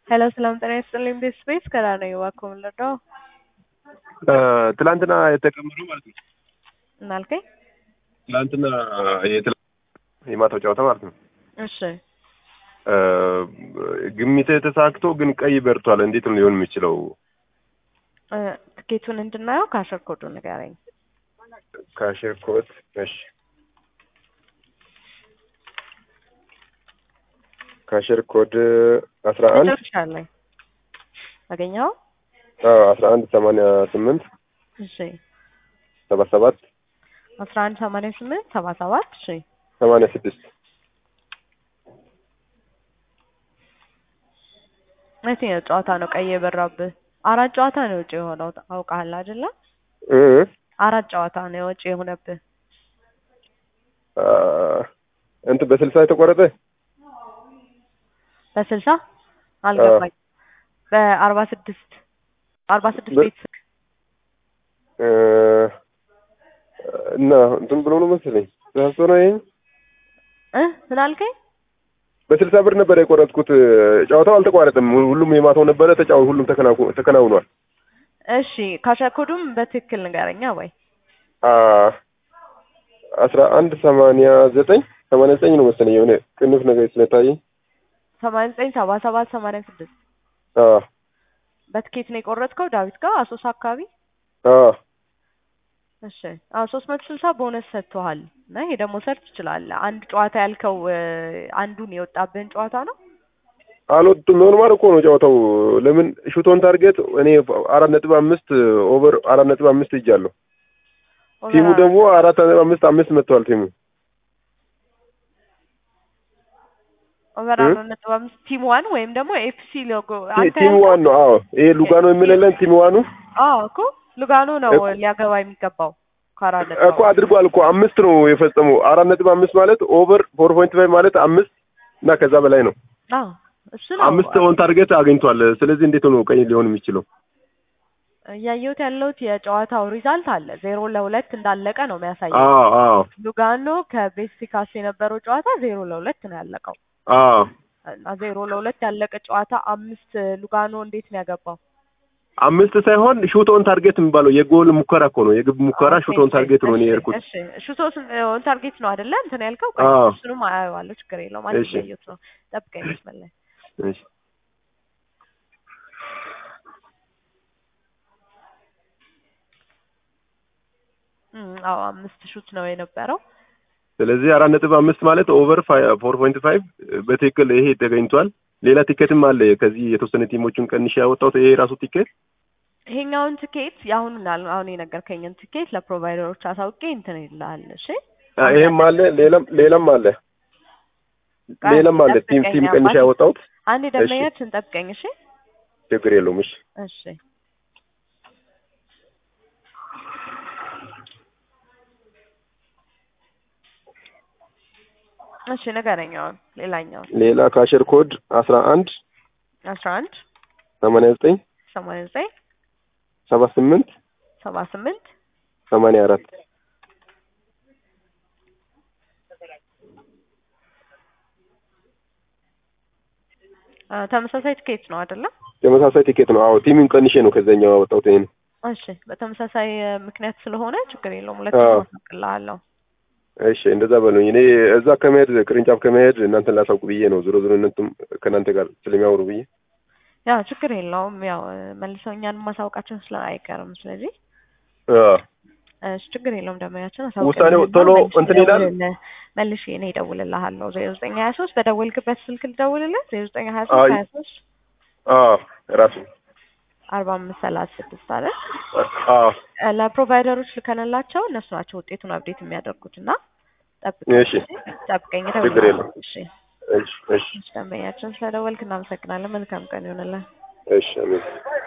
ሄሎ ሰላም ጤና ይስጥልኝ። ቤት ስፔስ ከራ ነው እባክዎ የምንረዳው ትላንትና የተቀመጠው ማለት ነው። እናልከኝ ትላንትና የትላ- የማታው ጨዋታ ማለት ነው። እሺ ግሚት ተሳክቶ ግን ቀይ በርቷል። እንዴት ነው ሊሆን የሚችለው? እ፣ ትኬቱን እንድናየው ካሸር ኮዱን ንገረኝ። ካሽር ኮት እሺ፣ ካሽር ኮድ አስራ አንድ ጨርሻለሁ። አገኘኸው? አስራ አንድ ሰማንያ ስምንት እሺ ሰባ ሰባት አስራ አንድ ሰማንያ ስምንት ሰባ ሰባት እሺ ሰማንያ ስድስት የትኛው ጨዋታ ነው ቀይ የበራብህ? አራት ጨዋታ ነው ውጭ የሆነው አውቃለህ አይደለ? እ አራት ጨዋታ ነው የውጭ የሆነብህ። አ፣ እንትን በስልሳ የተቆረጠ በስልሳ አልገባኝ። በአርባ ስድስት አርባ ስድስት በ- ቤት እ፣ እና እንትን ብሎ ነው መሰለኝ ተሳስቶ ነው ይሄ እ ምን አልከኝ? በስልሳ ብር ነበር የቆረጥኩት። ጨዋታው አልተቋረጠም። ሁሉም የማታው ነበረ ተጫው ሁሉም ተከናው- ተከናውኗል። እሺ ካሸኮዱም በትክክል ንገረኛ ወይ አ፣ አስራ አንድ ሰማንያ ዘጠኝ ሰማንያ ዘጠኝ ነው መሰለኝ የሆነ ቅንፍ ነገር ስለታየኝ ሰማንያ ዘጠኝ ሰባ ሰባት ሰማንያ ስድስት አ በትኬት ነው የቆረጥከው ዳዊት ጋር አሶሳ አካባቢ አ እሺ አዎ ሶስት መቶ ስልሳ ቦነስ ሰጥቶሃል እና ይሄ ደግሞ ሰርች ትችላለህ አንድ ጨዋታ ያልከው እ፣ አንዱን የወጣብህን ጨዋታ ነው አልወጡም ኖርማል እኮ ነው ጨዋታው። ለምን ሹቶን ታርጌት እኔ አራት ነጥብ አምስት ኦቨር አራት ነጥብ አምስት ይጃለሁ። ቲሙ ደግሞ አራት ነጥብ አምስት አምስት መጥቷል ቲሙ ኦቨር እ? አራት ነጥብ አምስት ቲም ዋን ወይም ደግሞ ኤፍሲ ሎጎ አንተ ቲሙ ያልከው- ዋን ነው። አዎ ይሄ ሉጋኖ የሚለለን ቲሙ ዋኑ አዎ እኮ ሉጋኖ ነው እኮ- ሊያገባ የሚገባው ከአራት ነጥብ እኮ አድርጓል እኮ አምስት ነው የፈጸመው። አራት ነጥብ አምስት ማለት ኦቨር ፎር ፖይንት ፋይቭ ማለት አምስት እና ከዛ በላይ ነው። አዎ እሱ ነው አምስት ኦን ታርጌት አግኝቷል። ስለዚህ እንዴት ነው ቀይ ሊሆን የሚችለው? እያየሁት ያለሁት የጨዋታው ሪዛልት አለ ዜሮ ለሁለት እንዳለቀ ነው የሚያሳየው አዎ አዎ ሉጋኖ ከቤሲካስ የነበረው ጨዋታ ዜሮ ለሁለት ነው ያለቀው አዎ እና ዜሮ ለሁለት ያለቀ ጨዋታ አምስት ሉጋኖ እንዴት ነው ያገባው? አምስት ሳይሆን ሹት ኦን ታርጌት የሚባለው የጎል ሙከራ እኮ ነው። የግብ ሙከራ ሹት ኦን ታርጌት ነው እኔ የሄድኩት። እሺ ሹት ኦን ታርጌት ነው አይደለ? እንትን ያልከው አዎ። እሱንም አየዋለሁ፣ ችግር የለውም። አንድ እሺ። እያየሁት ነው። ጠብቀኝ መስመር ላይ እሺ እም፣ አዎ አምስት ሹት ነው የነበረው። ስለዚህ አራት ነጥብ አምስት ማለት ኦቨር ፎር ፖይንት ፋይቭ በትክክል ይሄ ተገኝቷል። ሌላ ቲኬትም አለ። ከዚህ የተወሰነ ቲሞቹን ቀንሼ ያወጣሁት ይሄ ራሱ ቲኬት ይሄኛውን ትኬት የአሁኑን አል- አሁን የነገርከኝን ትኬት ለፕሮቫይደሮች አሳውቄ እንትን ይልሃል። እሺ አ፣ ይሄም አለ። ሌላም ሌላም አለ። ሌላም አለ። ቲም ቲም ጠብቀኝ ቀንሼ አባቴ። ያወጣሁት አንድ ደንበኛችን ጠብቀኝ። እሺ ችግር የለውም። እሺ እሺ እሺ ንገረኝ። አሁን ሌላኛውን ሌላ ካሸር ኮድ አስራ አንድ አስራ አንድ ሰማንያ ዘጠኝ ሰማንያ ዘጠኝ ሰባ ስምንት ሰባ ስምንት ሰማንያ አራት አ፣ ተመሳሳይ ትኬት ነው አይደለም? ተመሳሳይ ቲኬት ነው። አዎ ቲሙን ቀንሼ ነው ከዛኛው ያወጣሁት ይሄን። እሺ በተመሳሳይ እ፣ ምክንያት ስለሆነ ችግር የለውም። ሁለት አዎ። አሳውቅልሃለሁ። እሺ እንደዛ በሉኝ። እኔ እዛ ከመሄድ ቅርንጫፍ ከመሄድ እናንተን ላሳውቅ ብዬ ነው። ዞሮ ዞሮ እናንተም ከእናንተ ጋር ስለሚያወሩ ብዬ ያው ችግር የለውም። ያው እ፣ መልሰው እኛን ማሳወቃችን ስለ አይቀርም። ስለዚህ አዎ እሺ ችግር የለውም። ደንበኛችን ውሳኔው ቶሎ እንትን ይላል? መልሼ እኔ እደውልልሃለሁ። ዜሮ ዘጠኝ ሀያ ሶስት በደወልክበት ስልክ ልደውልልህ። ዜሮ ዘጠኝ ሀያ ሶስት አይ። ሀያ ሶስት አዎ ራሱ አርባ አምስት ሰላሳ ስድስት አለ አዎ እ፣ ለፕሮቫይደሮች ልከንላቸው እነሱ ናቸው ውጤቱን አብዴት የሚያደርጉት እና ጠብቀኝ እሺ ጠብቀኝ ችግር እደውልልሃለሁ። የለውም። እሺ እሺ እሺ ደንበኛችን ስለደወልክ እናመሰግናለን። መልካም ቀን ይሆንልን። እሺ አሜን።